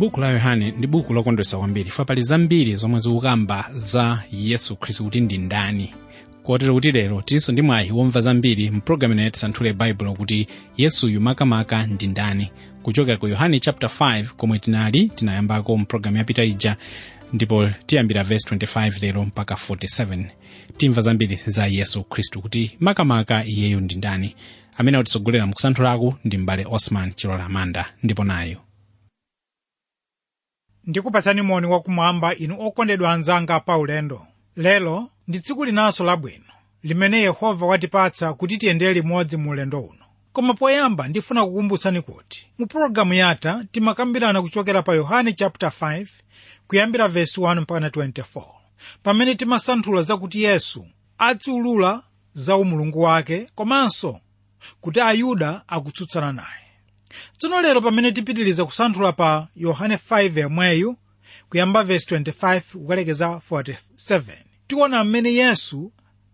buku la yohane ndi buku lokondwesa kwambiri fa pali zambiri zomwe zikukamba za yesu khristu kuti ndi ndani kotero kuti lero tilinso ndi mwayi womva zambiri mpulogalamu ino yatisanthule baibulo kuti yesuyu makamaka ndi ndani kuchokera ku yohane chapter 5 komwe tinali tinayambako mpulogalamu yapita ija ndipo tiyambira verse 25 lero mpaka 47 timva zambiri za yesu khristu kuti makamaka iyeyo ndi ndani amene atitsogolera mukusanthulaku ndi m'bale osman chilola amanda ndipo nayo ndikupatsani moni wakumwamba inu okondedwa anzanga pa ulendo lero ndi tsiku linanso labwino limene yehova watipatsa kuti tiyendere limodzi mu ulendo uno koma poyamba ndifuna kukumbutsani kuti mu pologalamu yatha timakambirana kuchokera pa yohane chapter 5 kuyambira verse 1 mpaka 24 pamene timasanthula zakuti yesu adziulula za umulungu wake komanso kuti ayuda akutsutsana naye tsono lero pamene tipitiriza kusanthula pa yohane 5 yomweyu kuyamba verse 25 kukalekeza 47 tiona mmene yesu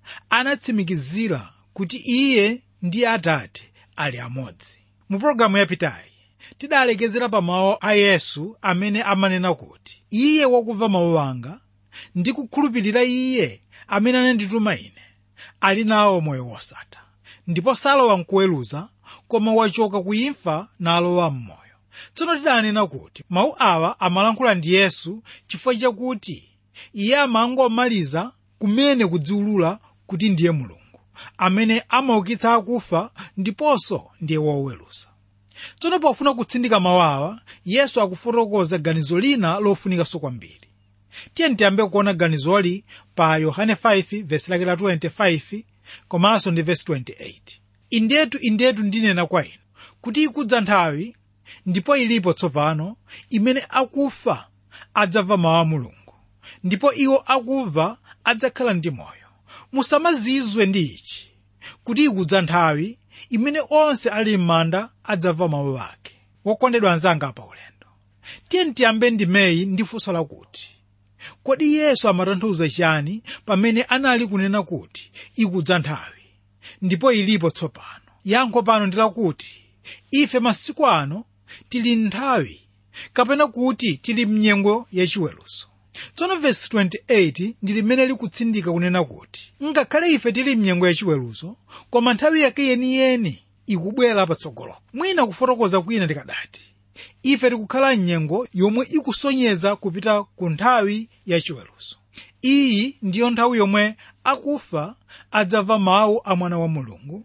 anatsimikizira kuti iye ndi atate ali amodzi mu pologalamu yapitayi tidalekezera pa mawu a yesu amene amanena kuti iye wakumva mawu anga ndi kukhulupirira iye amene anandituma ine ali nawo moyo wosatha ndipo salowa mkuweruza koma wachoka kuimfa nalowa mmoyo tsono tidanena kuti mawu awa amalankhula ndi yesu chifukwa chakuti iye amangomaliza kumene kudziulula kuti ndiye mulungu amene amaukitsa akufa ndiponso ndiye woweruza tsono pofuna kutsindika mawu awa yesu akufotokoza ganizo lina lofunikanso kwambiri tiye tiyambe kuona ganizoli pa yohane 5 vesi lake la 25 komanso ndi vesi 28 indetu indetu ndinena kwa inu kuti ikudza nthawi ndipo ilipo tsopano imene akufa adzamva mawu a mulungu ndipo iwo akumva adzakhala ndi moyo musamazizwe ndi ichi kuti ikudza nthawi imene onse ali m'manda adzamva mawu ake wokondedwa anzanga pa ulendo tiye tiyambe ndimeyi ndi funso lakuti kodi yesu amatanthauza chani pamene anali kunena kuti ikudza nthawi ndipo ilipo tsopano yankho pano ndi lakuti ife masiku ano tili nthawi kapena kuti tili mnyengo yachiweruzo tsono vesi 28 ndi limene likutsindika kunena kuti ngakhale ife tili mnyengo yachiweruzo koma nthawi yake yeniyeni ikubwera patsogolo mwina kufotokoza kwina tikadati ife tikukhala mnyengo yomwe ikusonyeza kupita ku nthawi yachiweruzo iyi ndiyo nthawi yomwe akufa adzamva mawu a mwana wa mulungu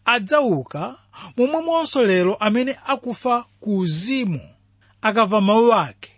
adzauka momwemonso lero amene akufa ku uzimu akamva mawu ake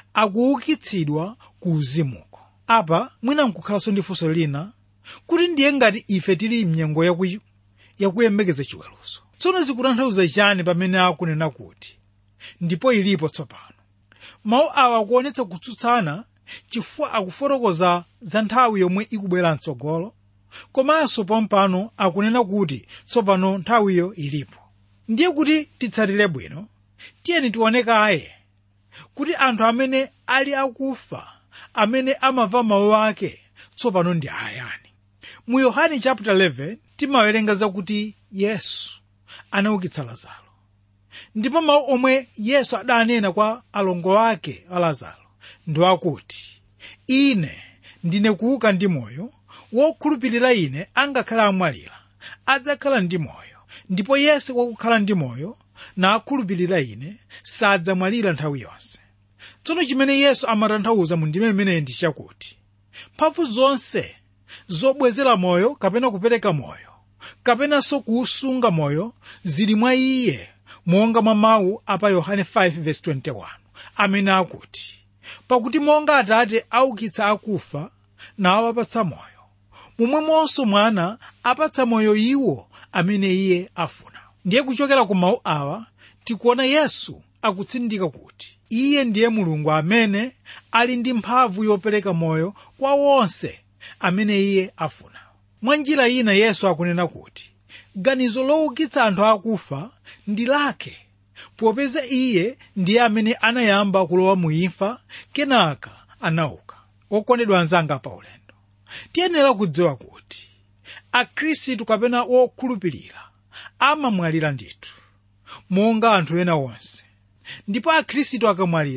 akuukitsidwa ku uzimuko apa mwina nkukhalanso ndi funso lina kuti ndiye ngati ife tili mnyengo yaku- yakuyembekeza chiweruzo tsono zikutanthauza chani pamene akunena kuti ndipo ilipo tsopano mawu awa akuonetsa kutsutsana chifukwa akufotokoza za nthawi yomwe ikubwera mtsogolo komanso pompano akunena kuti tsopano nthawiyo ilipo ndiye kuti titsatire bwino tiyeni tione kaye kuti anthu amene ali akufa amene amamva mawu ake tsopano ndi ayani mu yohane chapter 11 timawerenga zakuti yesu anaukitsa lazaro ndipo mawu omwe yesu adanena kwa alongo ake a lazaro ndi akuti ine ndine kuuka ndi moyo wokhulupirira ine angakhale amwalira adzakhala ndi moyo ndipo yense wakukhala ndi moyo nakhulupirira ine sadzamwalira nthawi yonse tsono chimene yesu amatanthauza mu ndime imeneyi ndi chakuti mphamvu zonse zobwezera moyo kapena kupereka moyo kapenanso kuusunga moyo zili mwa iye monga mwa mawu apa yohane 5:21 amene akuti pakuti monga atate aukitsa akufa nawapatsa moyo momwemonso mwana apatsa moyo iwo amene iye afuna ndiye kuchokera ku mawu awa tikuona yesu akutsindika kuti iye ndiye mulungu amene ali ndi mphamvu yopereka moyo kwa wonse amene iye afuna mwa njira ina yesu akunena kuti ganizo loukitsa anthu akufa ndi lake popeza iye ndiye amene anayamba kulowa mu imfa kenaka anauka okondedwa anzanga pa ulendo tiyenera kudziwa kuti akhristu kapena wokhulupirira amamwalira ndithu monga anthu ena onse ndipo akhristu akamwalira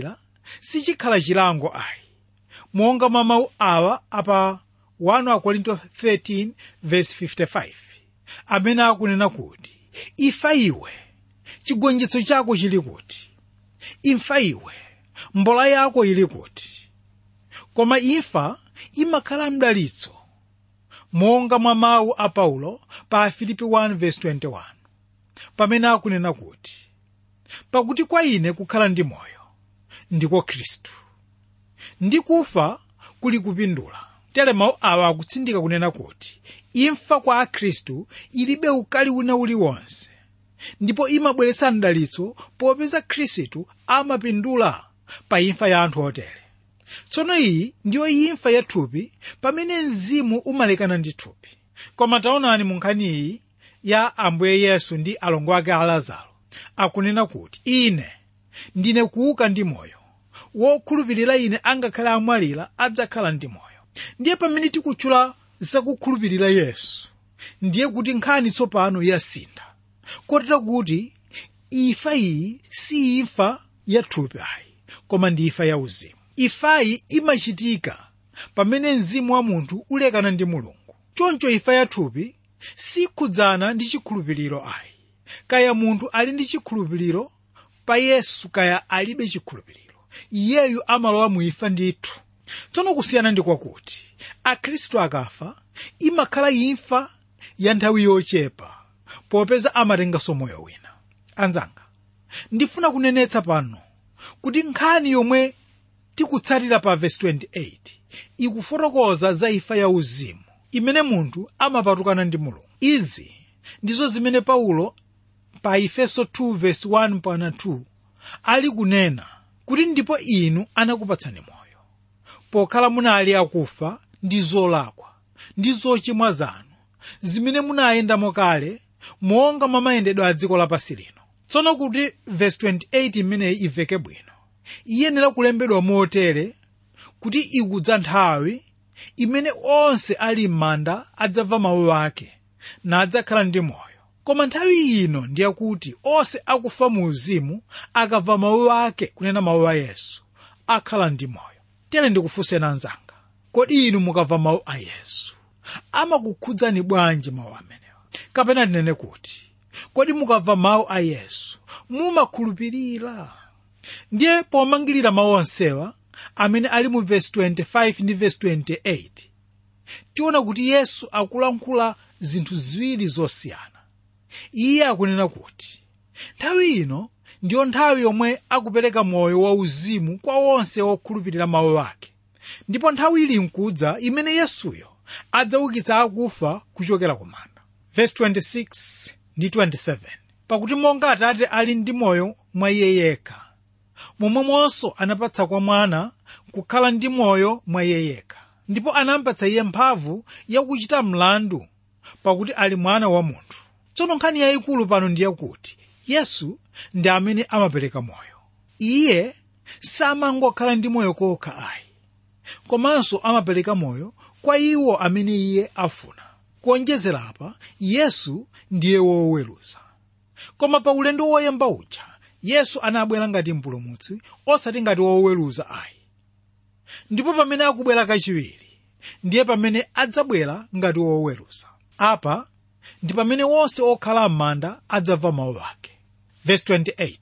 sichikhala chilango ayi monga mwa mawu awa apa 1 akorinto 13 verse 55 amene akunena kuti ifa iwe chigonjetso chako chili kuti imfa iwe mbola yako ili kuti koma imfa imakhala mdalitso monga mwa mawu a paulo pa filipi 1:21 pamene akunena kuti pakuti kwa ine kukhala ndi moyo ndiko khristu ndi kufa kuli kupindula tere mawu awa akutsindika kunena kuti imfa kwa akhristu ilibe ukali wina uliwonse ndipo imabweretsa mdalitso popeza khristu amapindula pa imfa ya anthu otere tsono iyi ndiyo imfa ya thupi pamene mzimu umalekana ndi thupi koma taonani mu nkhani iyi ya ambuye yesu ndi alongo ake a lazaro akunena kuti ine ndine kuuka ndi moyo wokhulupirira ine angakhale amwalira adzakhala ndi moyo ndiye pamene tikutchula zakukhulupirira yesu ndiye kuti nkhani tsopano yasintha kotera kuti imfa iyi si imfa ya thupi ayi koma ndi imfa ya uzimu imfayi imachitika pamene mzimu wa munthu ulekana ndi mulungu choncho imfa ya thupi sikhudzana ndi chikhulupiriro ayi kaya munthu ali ndi chikhulupiriro pa yesu kaya alibe chikhulupiriro iyeyu amalowa mu imfa ndithu tsono kusiyana ndi kwakuti akhristu akafa imakhala imfa ya nthawi yochepa popeza amatenganso moyo wina anzanga ndifuna kunenetsa pano kuti nkhani yomwe tikutsatira pa vesi 28 ikufotokoza za imfa ya uzimu imene munthu amapatukana ndi mulungu izi ndizo zimene paulo pa efeso 2 vesi 1 mpaka 2 ali kunena kuti ndipo inu anakupatsani moyo pokhala munali akufa ndi zolakwa ndi zochimwa zanu zimene munayendamo kale monga mwa mayendedwe a dziko lapansi lino tsono kuti vesi 28 imeneyi imveke bwino iyenera kulembedwa motere kuti ikudza nthawi imene onse ali m'manda adzamva mawu ake nadzakhala ndi moyo koma nthawi ino ndiyakuti onse akufa mu uzimu akamva mawu ake kunena mawu a yesu akhala ndi moyo tere ndikufunseni anzanga kodi inu mukamva mawu a yesu amakukhudzani bwanji mawu amenewa kapena tinene kuti kodi mukamva mawu a yesu mumakhulupirira ndiye pomangirira mawu onsewa amene ali mu vesi 25 ndi vesi 28 tiona kuti yesu akulankhula zinthu ziwiri zosiyana iye akunena kuti nthawi ino ndiyo nthawi yomwe akupereka moyo wauzimu kwa onse okhulupirira mawu ake ndipo nthawi ili nkudza imene yesuyo adzaukitsa akufa kuchokera ku manda vesi 26 ndi 27 pakuti monga atate ali ndi moyo mwa iye yekha momwemonso anapatsa kwa mwana kukhala ndi moyo mwa iye yekha ndipo anampatsa iye mphamvu yakuchita mlandu pakuti ali mwana wa munthu tsono nkhani yayikulu pano ndiye kuti yesu ndi amene amapereka moyo iye samangokhala ndi moyo kokha ayi komanso amapereka moyo kwa iwo amene iye afuna kuonjezera apa yesu ndiye woweruza koma pa ulendo woyamba uja yesu anabwera ngati mpulumutsi osati ngati woweruza ayi ndipo pamene akubwera kachiwiri ndiye pamene adzabwera ngati woweruza apa ndi pamene wonse okhala m'manda adzamva mawu ake Verse 28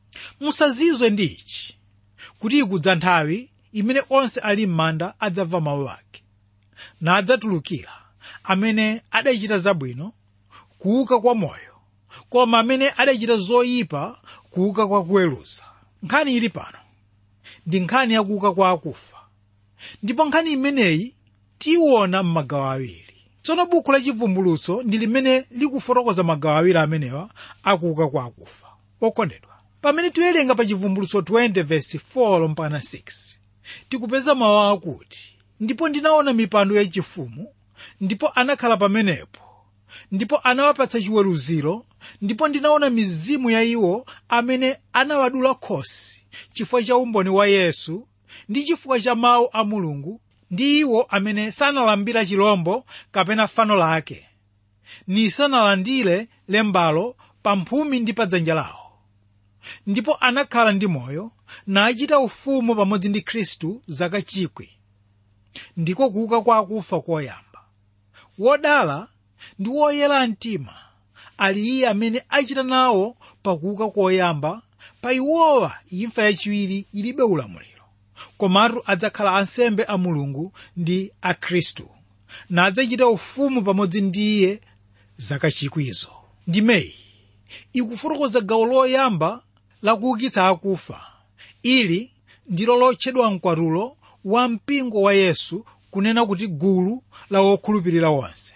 musazizwe ndi ichi kuti ikudza nthawi imene onse ali m'manda adzamva mawu ake nadzatulukira amene adachita zabwino kuuka kwa moyo koma amene adachita zoyipa kuuka kwa kuweruza nkhani ili pano ndi nkhani yakuuka kwa akufa ndipo nkhani imeneyi tiyiona m'magawo awiri tsono buku la chivumbulutso ndi limene likufotokoza magawo awiri amenewa akuuka kwa akufa okondedwa pamene tiwerenga pa chivumbulutso 20 verse 4 mpaka 6 tikupeza mawu akuti ndipo ndinaona mipando yachifumu ndipo anakhala pamenepo ndipo anawapatsa chiweruziro ndipo ndinaona mizimu ya iwo amene anawadula khosi chifukwa cha umboni wa yesu ndi chifukwa cha mawu a mulungu ndi iwo amene sanalambira chilombo kapena fano lake nisanalandire lembalo pa mphumi ndi pa dzanja lawo ndipo anakhala ndi moyo nachita ufumu pamodzi ndi khristu zaka chikwi ndiko kuuka kwa akufa koyamba wodala ndi woyera mtima ali iye amene achita nawo pakuuka koyamba pa iwowa imfa yachiwiri ilibe ulamuliro komatu adzakhala ansembe a mulungu ndi a khristu nadzachita ufumu pamodzi ndi iye zaka chikwizo ndimeyi ikufotokoza gawo loyamba lakuukitsa akufa ili ndilo lotchedwa mkwatulo wa mpingo wa yesu kunena kuti gulu la wokhulupirira wonse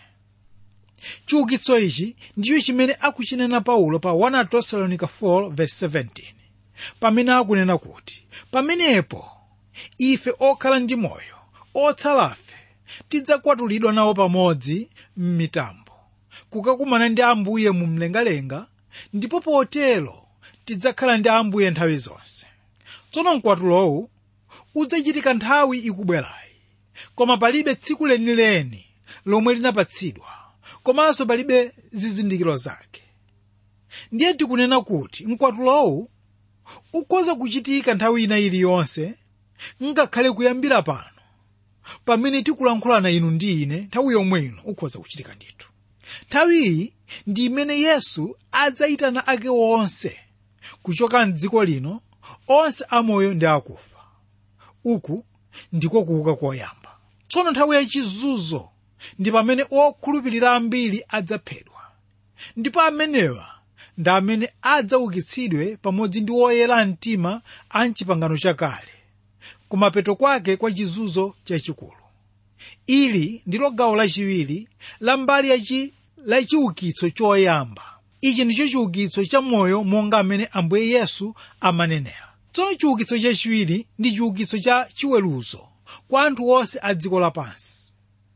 chiukitso ichi ndicho chimene akuchinena paulo pa 1 tesalonica 4:17 pamene akunena kuti pamenepo ife okhala ndi moyo otsalafe tidzakwatulidwa nawo pamodzi m'mitambo kukakumana ndi ambuye mu mlengalenga ndipo potero tidzakhala ndi ambuye nthawi zonse tsono mkwatulowu udzachitika nthawi ikubwerayi koma palibe tsiku lenileni lomwe linapatsidwa komanso palibe zizindikiro zake ndiye tikunena kuti mkwatulowu ukhoza kuchitika nthawi ina iliyonse ngakhale kuyambira pano pamene tikulankhulana inu ndi ine nthawi yomwe ino ukhoza kuchitika ndithu nthawiyi ndi imene yesu adzayitana ake onse kuchoka mdziko lino onse amoyo ndi akufa uku ndiko kuuka koyamba tsono nthawi yachizunzo ndi pamene okhulupirira ambiri adzaphedwa ndipo amenewa ndi amene adzaukitsidwe pamodzi ndi oyera mtima a mchipangano chakale kumapeto kwake kwa chizunzo chachikulu ili ndilo gawo lachiwiri la mbali yachi la chiukitso choyamba ichi ndicho chiukitso cha moyo monga amene ambuye yesu amanenera tsono chiukitso chachiwiri ndi chiukitso cha chiweruzo kwa anthu onse a dziko lapansi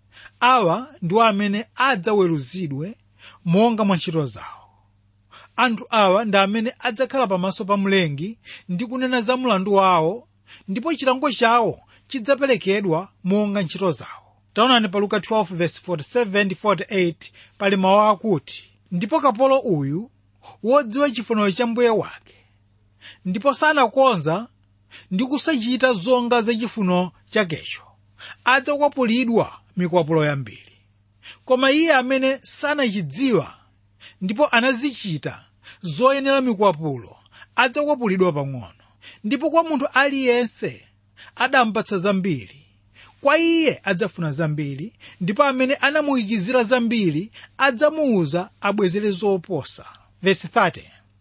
awa ndiwo amene adzaweruzidwe monga mwa ntchito zawo anthu awa ndi amene adzakhala pamaso pa mlengi ndi kunena za mlandu wawo ndipo chilango chawo chidzaperekedwa monga ntchito zawo taonani pa luka 12:47-48 pali mawu akuti ndipo kapolo uyu wodziwa chifuniro cha mbuye wake ndipo sanakonza ndi kusachita zonga za chifuniro chakecho adzakwapulidwa mikwapulo yambiri koma iye amene sanachidziwa ndipo anazichita zoyenera mikwapulo adzakwapulidwa pang'ono ndipo kwa munthu aliyense adampatsa zambiri kwa iye adzafuna zambiri ndipo amene anamuyikizira zambiri adzamuwuza abwezere zoposa vesi 30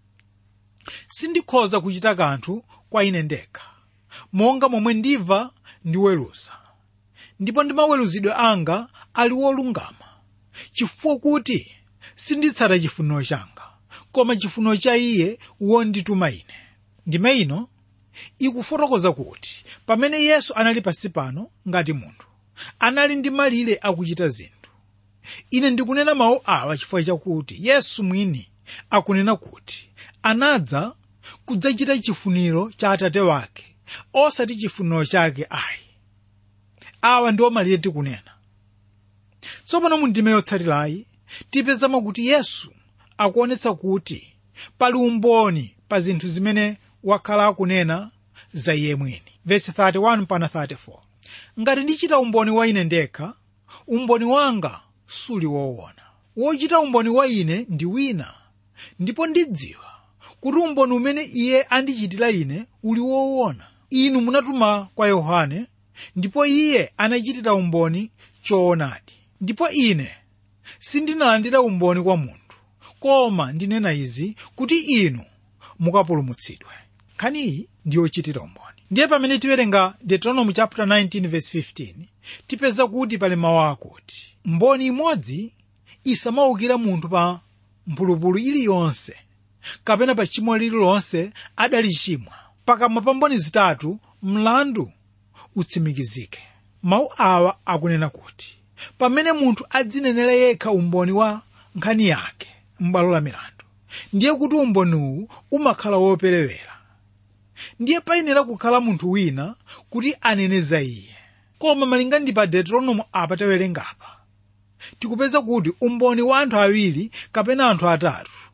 sindikhoza kuchita kanthu kwa ine ndekha monga momwe ndimva ndiweruza ndipo ndi maweruzidwe anga ali wolungama chifukwa kuti sinditsata chifuniro changa koma chifuniro cha iye wondituma ine ndime ino ikufotokoza kuti pamene yesu anali pansi pano ngati munthu anali ndi malire akuchita zinthu ine ndikunena mawu awa chifukwa chakuti yesu mwini akunena kuti anadza kudzachita chifuniro cha atate wake osati chifuniro chake ayi awa ndiwo malire tikunena tsopano mu ndime yotsatirayi tipezamo kuti yesu akuonetsa kuti pali umboni pa zinthu zimene wakhala akunena za iye mwini vesi 31 pana 34 ngati ndichita umboni wa ine ndekha umboni wanga suli woona wochita umboni wa ine ndi wina ndipo ndidziwa kuti umboni umene iye andichitira ine uli woona inu munatuma kwa yohane ndipo iye anachitira umboni choonadi ndipo ine sindinalandira umboni kwa munthu koma ndinena izi kuti inu mukapulumutsidwe nkhaniyi ndiyochitira umboni ndiye pamene tiwerenga deuteronomy chapter 19 verse 15 tipeza kuti pali mawu akuti mboni imodzi isamaukira munthu pa mphulupulu iliyonse kapena pa chimo lililonse adalichimwa pakamwa pa mboni zitatu mlandu utsimikizike mawu awa akunena kuti pamene munthu adzinenera yekha umboni wa nkhani yake m'bwalo la milandu ndiye kuti umboniwu umakhala woperewera ndiye payenera kukhala munthu wina kuti anene za iye koma malinga ndi pa deuteronomo apa tawerengapa tikupeza kuti umboni wa anthu awiri kapena anthu atatu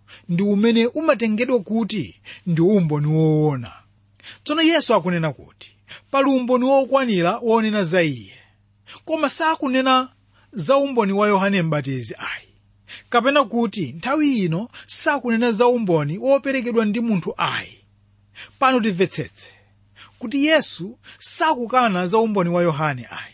ndi umene umatengedwa kuti ndi umboni woona tsono yesu akunena kuti pali umboni wokwanira wonena za iye koma sakunena za umboni wa yohane mbatizi ayi kapena kuti nthawi ino sakunena za umboni woperekedwa ndi munthu ayi pano timvetsetse kuti yesu sakukana za umboni wa yohane ayi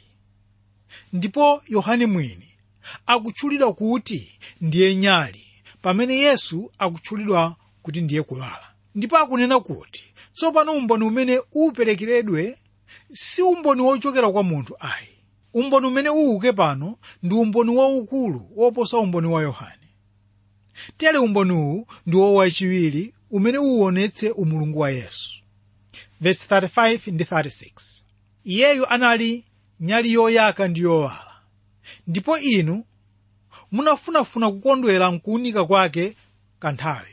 ndipo yohane mwini akutchulidwa kuti ndiye nyali pamene yesu akutchulidwa kuti ndiye kuwala ndipo akunena kuti tsopano umboni umene uperekeredwe si umboni wochokera kwa munthu ayi umboni umene uuke pano ndi umboni waukulu woposa umboni wa yohane tere umboni uwu ndi wowachiwiri umene uwonetse umulungu wa yesu verse 35 ndi 36 iyeyu anali nyali yoyaka ndi yowala ndipo inu munafunafuna kukondwera mkuunika kwake kanthawi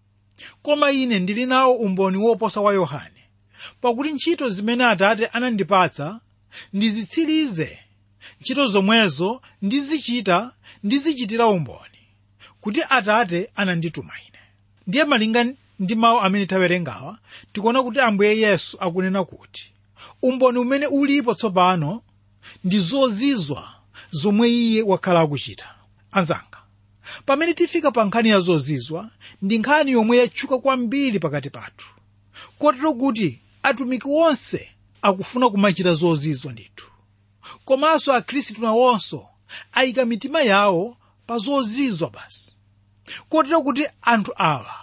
koma ine ndili nawo umboni woposa wa yohane pakuti ntchito zimene atate anandipatsa ndizitsirize ntchito zomwezo ndizichita ndizichitira umboni kuti atate anandituma ine ndiye malinga ndi mawu amene tawerengawa tikuona kuti ambuye yesu akunena kuti umboni umene ulipo tsopano ndi zozizwa zomwe iye wakhala akuchita anzanga pamene tifika pa nkhani ya zozizwa ndi nkhani yomwe yatchuka kwambiri pakati pathu kotero kuti atumiki onse akufuna kumachita zozizwa ndithu komanso akhristu nawonso ayika mitima yawo pa zozizwa basi kotero kuti anthu awa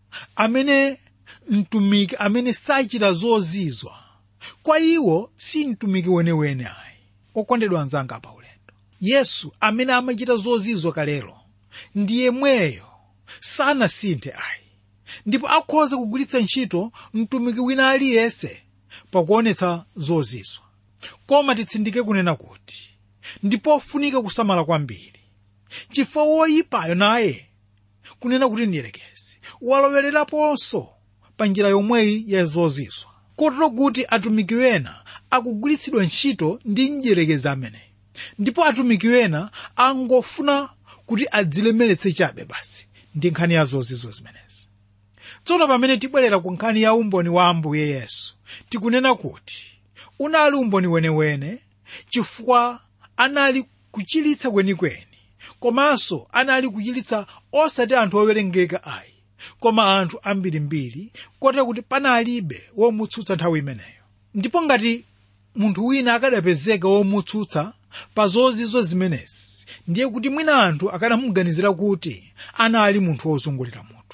amene mtumiki amene sachita zozizwa kwa iwo si mtumiki wenewene ayi okondedwa anzanga pa ulendo yesu amene amachita zozizwa kalelo ndi yemweyo sanasinthe ayi ndipo akhoza kugwiritsa ntchito mtumiki wina aliyense pakuonetsa zozizwa koma titsindike kunena kuti ndipofunika kusamala kwambiri chifukwa woyipayo naye kunena kuti ndiyelekezi walowereraponso pa njira yomweyi ya zozizwa kotero kuti atumiki wena akugwiritsidwa ntchito ndi mdyerekezi ameneyi ndipo atumiki wena angofuna kuti adzilemeretse chabe basi ndi nkhani ya zozizwa zimenezi tsono pamene tibwerera ku nkhani ya umboni wa ambuye yesu tikunena kuti unali umboni wenewene chifukwa anali kuchiritsa kwenikweni komanso anali kuchiritsa osati anthu owerengeka ayi koma anthu ambirimbiri kotero kuti panalibe womutsutsa nthawi imeneyo ndipo ngati munthu wina akadapezeka womutsutsa pa zozizwa zimenezi ndiye kuti mwina anthu akanamuganizira kuti anali munthu wozungulira mutu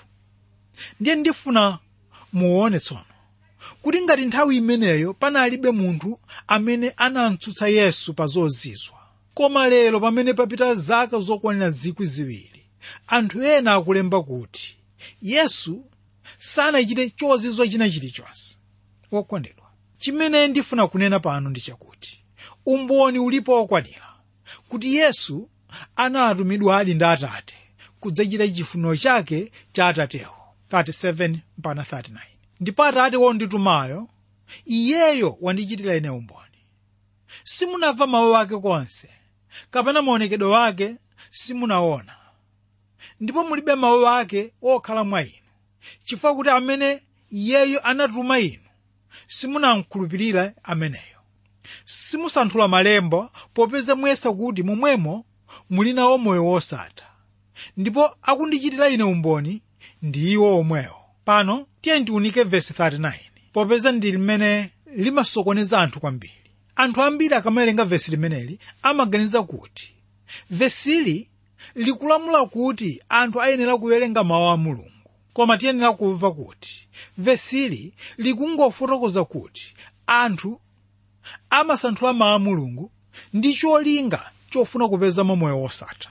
ndiye ndifuna muone tsono kuti ngati nthawi imeneyo panalibe munthu amene anamtsutsa yesu pa zozizwa koma lero pamene papita zaka zokwanira zikwi ziwiri anthu ena akulemba kuti yesu sanachite chozizwa china chilichonse wokondedwa chimene ndifuna kunena pano ndi chakuti umboni ulipo wokwanira kuti yesu anatumidwadi ndi atate kudzachita chifuniro chake cha atatewo 37 mpaka 39 ndipo atate wonditumayo iyeyo wandichitira ine umboni simunamva mawu ake konse kapena maonekedwe wake simunaona ndipo mulibe mawu ake okhala mwa inu chifukwa kuti amene iyeyo anatuma inu simunamkhulupirira ameneyo simusanthula malemba popeza muyesa kuti momwemo muli nawo moyo wosatha ndipo akundichitira ine umboni ndi iwo omwewo pano tiye tiunike vesi 39 popeza ndi limene limasokoneza anthu kwambiri anthu ambiri akamawerenga vesi limeneli amaganiza kuti vesili likulamula kuti anthu ayenera kuwerenga mawu a mulungu koma tiyenera kumva kuti vesili likungofotokoza kuti anthu amasanthula mawu a mulungu ndi cholinga chofuna kupezamo moyo wosatha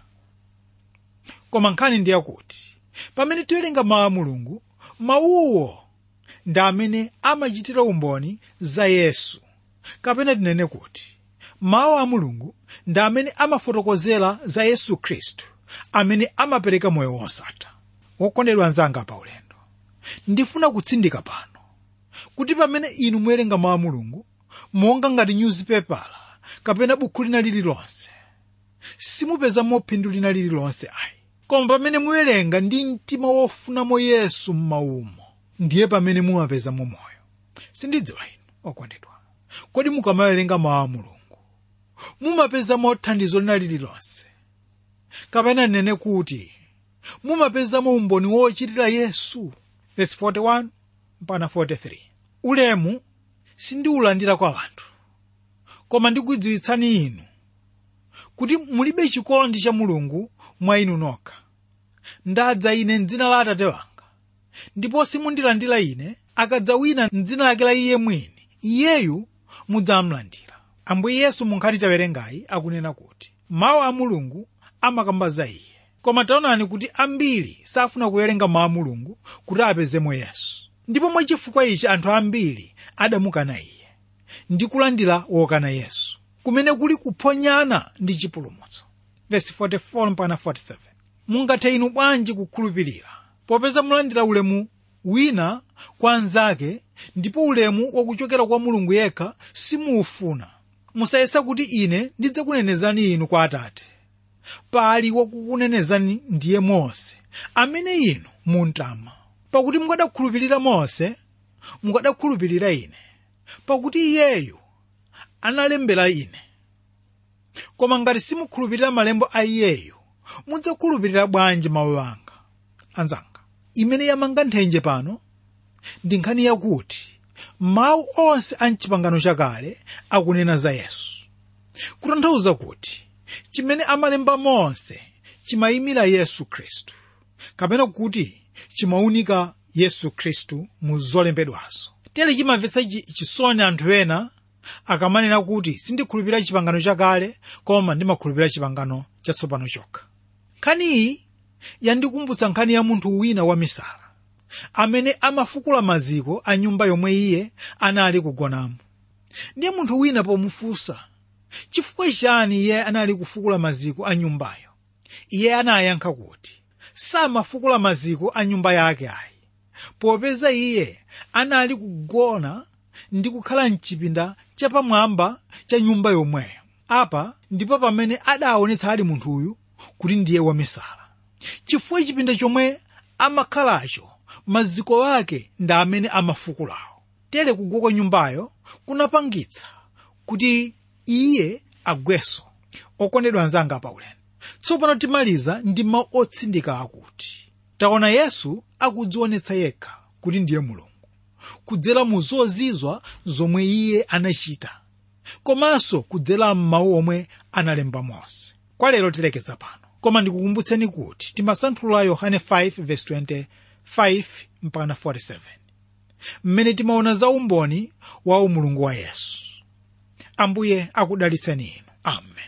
koma nkhani ndi yakuti pamene tiwerenga mawu a mulungu mawuwo ndi amene amachitira umboni za yesu kapena tinene kuti mawu a mulungu ndi amene amafotokozera za yesu khristu amene amapereka moyo wosatha wokondedwa anzanga pa ulendo ndifuna kutsindika pano kuti pamene inu muwerenga mawu a mulungu monga ngati newspaper kapena bukhu lina lililonse simupezamo phindu lina lililonse ayi koma pamene muwerenga ndi mtima wofunamo yesu m'maumo ndiye pamene mumapezamo moyo sindidziwa inu okondedwa kodi mukamawerenga mawu a mulungu mumapezamo thandizo lina lililonse kapena nene kuti mumapezamo umboni wochitira yesu verse 41 mpaka 43 ulemu sindiwulandira kwa anthu koma ndikudziwitsani inu kuti mulibe chikondi cha mulungu mwa inu nokha ndadza ine mdzina la atate wanga ndipo simundilandira ine akadza wina mdzina lake la iye mwini iyeyu mudzamlandira ambuye yesu mu nkhani tawerengayi akunena kuti mawu a mulungu amakamba za iye koma taonani kuti ambiri safuna kuwerenga mawu a mulungu kuti apezemo yesu ndipo mwachifukwa ichi anthu ambiri adamukana iye ndi kulandira wokana yesu kumene kuli kuphonyana ndi chipulumutso verse 44 mpaka 47 mungathe inu bwanji kukhulupirira popeza mulandira ulemu wina kwa anzake ndipo ulemu wakuchokera kwa mulungu yekha simuufuna musayesa kuti ine ndidzakunenezani inu kwa atate pali wakukunenezani ndiye mose amene inu muntama pakuti mukadakhulupirira mose mukadakhulupirira ine pakuti iyeyu analembera ine koma ngati simukhulupirira malembo a iyeyu mudzakhulupirira bwanji mawu anga anzanga imene yamanga nthenje pano ndi nkhani yakuti mawu onse a mchipangano chakale akunena za yesu kutanthauza kuti chimene amalemba mose chimayimira yesu khristu kapena kuti chimawunika yesu khristu mu zolembedwazo tere chimamvetsa chisoni anthu ena akamanena kuti sindikhulupirira chipangano chakale koma ndimakhulupirira chipangano chatsopano chokha nkhani iyi yandikumbutsa nkhani ya munthu wina wamisala amene amafukula maziko a nyumba yomwe iye anali kugonamo ndiye munthu wina pomufunsa chifukwa chani iye anali kufukula maziko a nyumbayo iye anayankha kuti samafukula maziko a nyumba yake ayi popeza iye anali kugona ndi kukhala mchipinda chapamwamba cha nyumba yomweyo apa ndipo pamene adaonetsa ali munthuyu kuti ndiye wamisala chifukwa chipinda chomwe amakhalacho maziko ake ndi amene amafukulawo tere kugwa kwa nyumbayo kunapangitsa kuti iye agweso okondedwa anzanga paulendo tsopano timaliza ndi mawu otsindika akuti taona yesu akudzionetsa yekha kuti ndiye mulungu kudzera mu zozizwa zomwe iye anachita komanso kudzera m'mawu omwe analemba mose kwa lero tilekeza pano koma ndikukumbutseni kuti timasanthula yohane 5:25 mpaka 47 mmene timaona za umboni wa umulungu wa yesu ambuye akudalitseni inu amen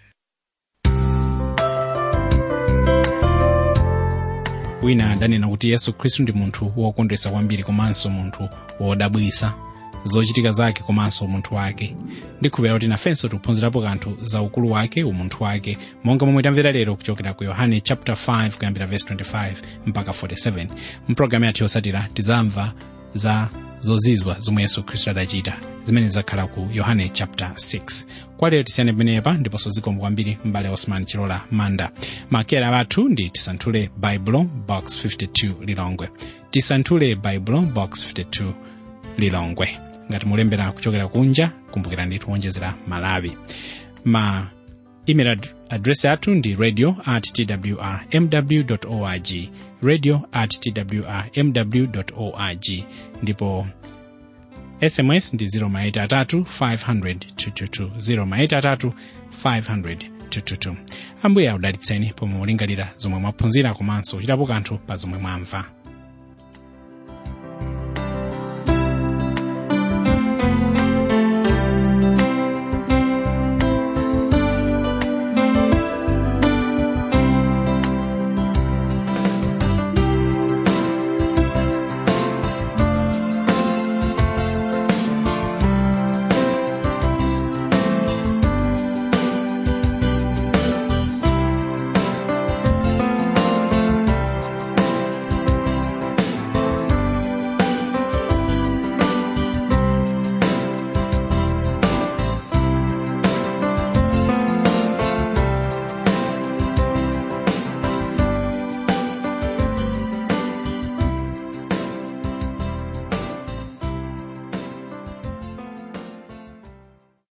wina adanena kuti yesu khristu ndi munthu wokondwetsa kwambiri komanso munthu wodabwitsa zochitika zake komanso umunthu wake ndikhulupirira kuti nafenso tikuphunzirapo kanthu za ukulu wake umunthu wake monga momwe tamvera lero kuchokera ku yohane chapter 5 kuyambira verse 25 mpaka 47 mpulogalamu yathu yotsatira tizamva za zozizwa zomwe yesu khristu adachita zimene zakhala ku yohane chapter 6 kwa lero tisiyane pamenepa ndiponso zikomo kwambiri mbale osman chilola manda makera athu ndi tisanthule baibulo box 52 lilongwe tisanthule baibulo box 52 lilongwe ngati mulembera kuchokera kunja kumbukirani tiwonjezera malawi ma email ad address yathu ndi radio at twr mw org radio at twr mw org ndipo sms ndi 0maitatu 500 222 0maitatu 500 222 ambuye akudalitseni pomwe mulingalira zomwe mwaphunzira komanso kuchitapo kanthu pa zomwe mwamva